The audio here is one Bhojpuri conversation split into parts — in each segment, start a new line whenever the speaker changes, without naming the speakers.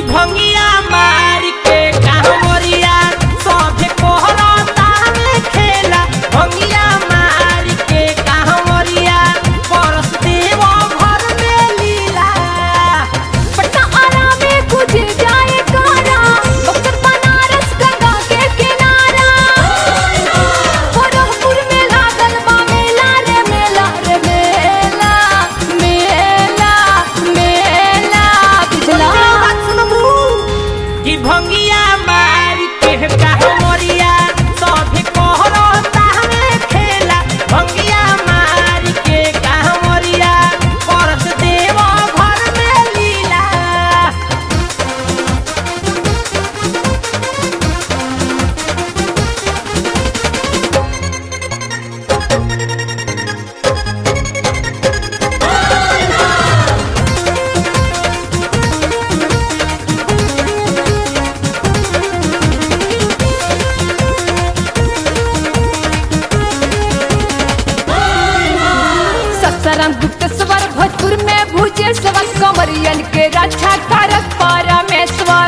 भंगिया मार के कांवरिया सभे कोहरता में खेला भंगिया मार के कांवरिया परस देव घर में लीला
पटना आरा में कुछ जाए कारा बक्सर बनारस गंगा के किनारा गोरखपुर में लागल बा मेला रे मेला रे मेला मेला मेला पिछला
कि भंगिया मार के कांवरिया सभे कोहरता में खेला भंगिया मार के कांवरिया परस देव घर में लीला
सत्सरम गुप्तेश्वर भोजपुर में भुजेश्वर कंवरियन के रक्षा कारक परमेश्वर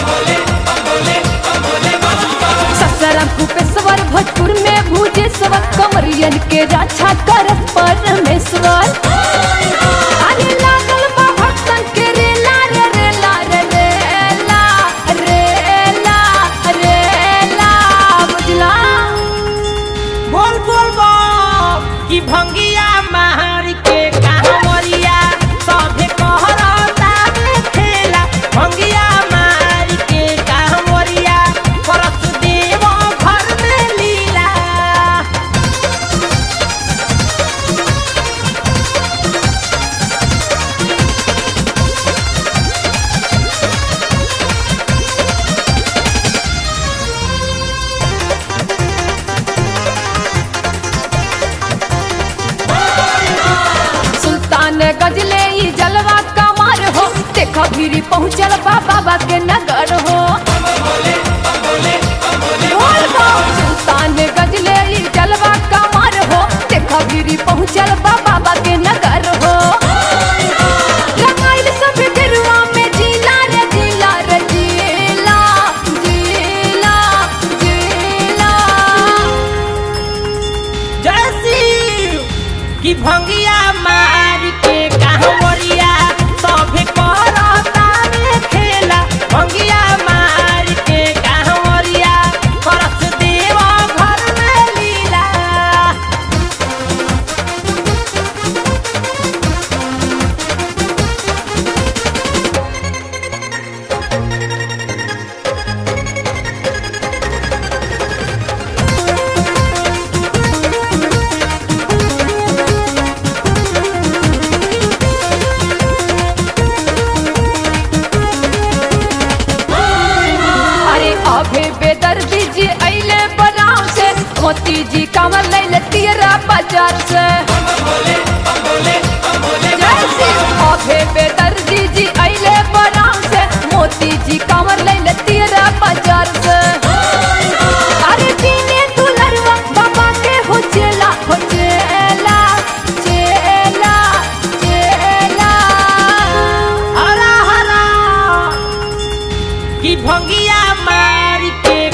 सत्सरम गुप्तेश्वर भोजपुर में भुजेश्वर कंवरियन के रक्षा कारक परमेश्वर अरे लागल बा भक्तन के रेला रे रेला रे रेला रेला रेला बुझला
बोल बोल बोल कि भंगिया मार के कांवरिया सभे कहरता में खेला भंगिया मार के कांवरिया परस देव घर में लीला
सुल्तान गजले ई जलवा कमर हो देखो गिरी पहुँचल बा बाबा के नगर हो बोल बा। सुल्तान गजले ई जलवा कमर हो देखो गिरी पहुँचल बा बाबा के नगर हो रंगाइल सब गेरुआ में जिला रे जिला रे जिला जिला जिला
जय शिव कि भंगिया मार के कांवरिया सभे कहरता में खेला भंगिया मार के कांवरिया परस देव घर में लीला
अरे अभे बेदर्दी जी अइले बनाव से मोती जी कमर लैले तेरा बाजार से जय शिव। अभे बेदर्दी जी अइले बनाव से मोती जी कमर लैले तेरा बाजार से अरे जीने दुलरवा बाबा के हो चेला हो चेला चेला चेला
हरा हरा कि भंगिया मार के